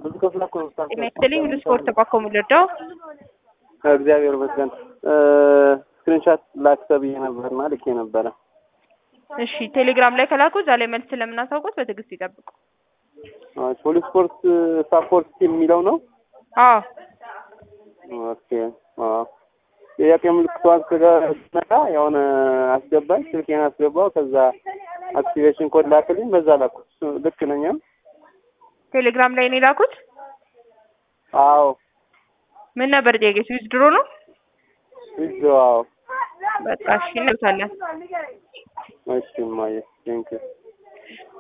ብዙ ክፍል እኮ ነው ጤና ይስጥልኝ ሁሉ ስፖርት ባኮ የምልወደው እግዚአብሔር ይመስገን። ስክሪንሻት ላክ ተብዬ ነበርና ልኬ ነበረ። እሺ ቴሌግራም ላይ ከላኩ እዛ ላይ መልስ ስለምናሳውቁት በትዕግስት ይጠብቁ። ሁሉ ስፖርት ሳፖርት ቲም የሚለው ነው። አዎ ኦኬ አዎ ጥያቄ ምልክቷን ስመጣ የሆነ አስገባኝ፣ ስልኬን አስገባው። ከዛ አክቲቬሽን ኮድ ላክልኝ፣ በዛ ላኩት። እሱ ልክ ነኝ? ቴሌግራም ላይ ነው የላኩት። አዎ ምን ነበር ጥያቄ? ስዊዝ ድሮ ነው። ይዞ አዎ። በቃ እሺ እንልካለን። እሺ ማየ ቴንክ